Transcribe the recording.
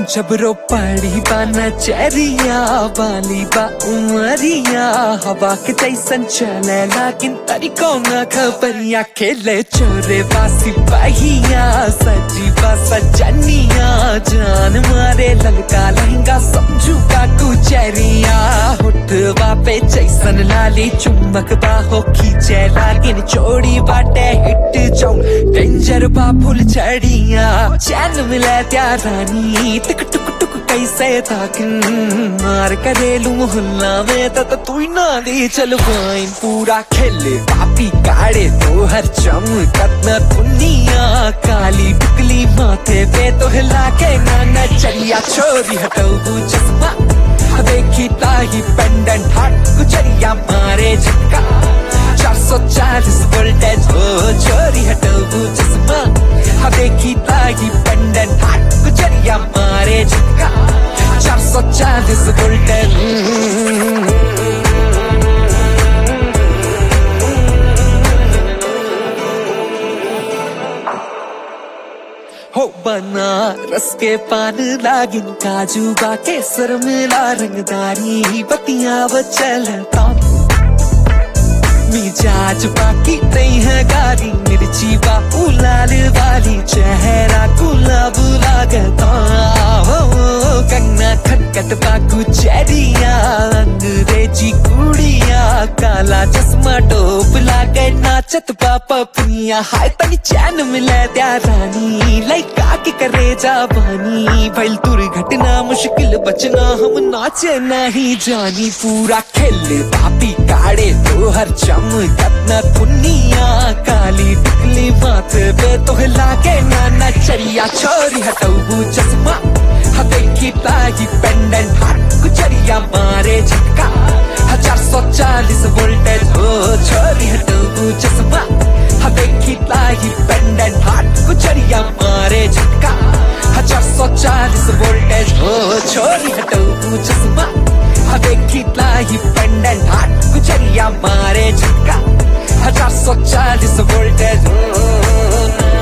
जबरो पड़ी बा नचरिया बाली बा उमरिया हवा के जैसन चले लागिन तरीको न खबरिया खेले चोरे बासी बहिया सजी बा सजनिया जान मारे ललका लहंगा समझू का कुचरिया हुटवा पे जैसन लाली चुम्बक बाहो खींचे लागिन चोड़ी बाटे हिट जाऊं डेंजर बा फुल चढ़िया चैन मिले त्या रानी टिक टुक टुक कैसे ताकिन मार करेलू मोहल्ला में तो, तो तू ही ना दे चल वाइन पूरा खेले पापी काड़े तो हर चम कतना दुनिया काली बिकली माथे पे तो हिला के ना नचरिया छोरी हटाऊ चश्मा देखी ताही पेंडेंट हाट गुजरिया मारे झटका चार सौ चालीस वोल्टेज हो चोरी हटाऊ चश्मा हाँ देखी ताही पेंडेंट हाट गुजरिया मारे झटका चार सौ चालीस वोल्टेज हो बना रस के पान लागिन काजू बा केसर मिला रंगदारी बतिया चलता मिजाज बाकी नहीं है गाली मिर्ची बा लाल वाली चेहरा गुलाब लागता हो कंगना खटखट बाकू चेरिया अंग्रेजी कुड़िया काला चश्मा टोप लागे नाचत पापा पुनिया हाय तनी चैन मिले त्या रानी लइका के करे जा बानी भइल दुर्घटना मुश्किल बचना हम नाचे नहीं जानी पूरा खेल पापी काड़े तो हर चम कतना दुनिया काली टिकली माथे पे तो लागे ना नचरिया छोरी हटाऊ चश्मा हाँ देखी ताही पेंडेंट हाथ गुजरिया मारे झटका हजार सौ चालीस वोल्टेज हो छोरी हटाऊ चश्मा हाँ देखी ताही पेंडेंट हाथ गुजरिया मारे झटका हजार सौ चालीस वोल्टेज हो छोरी हटाऊ चश्मा हाँ देखी ताही पेंडेंट हाथ गुजरिया मारे झटका हजार सौ चालीस वोल्टेज हो